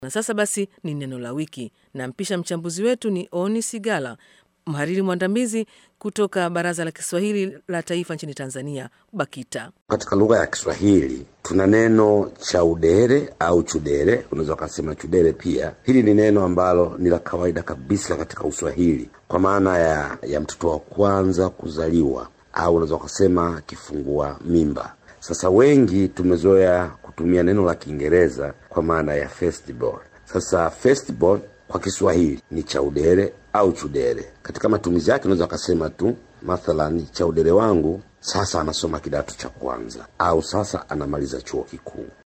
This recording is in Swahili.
Na sasa basi ni neno la wiki, na mpisha mchambuzi wetu ni Oni Sigala, mhariri mwandamizi kutoka Baraza la Kiswahili la Taifa nchini Tanzania, BAKITA. Katika lugha ya Kiswahili tuna neno chaudere au chudere, unaweza ukasema chudere pia. Hili ni neno ambalo ni la kawaida kabisa katika Uswahili kwa maana ya, ya mtoto wa kwanza kuzaliwa au unaweza ukasema kifungua mimba. Sasa wengi tumezoea kutumia neno la Kiingereza kwa maana ya firstborn. Sasa firstborn kwa Kiswahili ni chaudere au chudere. Katika matumizi yake unaweza ukasema tu mathalan, chaudere wangu sasa anasoma kidato cha kwanza au sasa anamaliza chuo kikuu.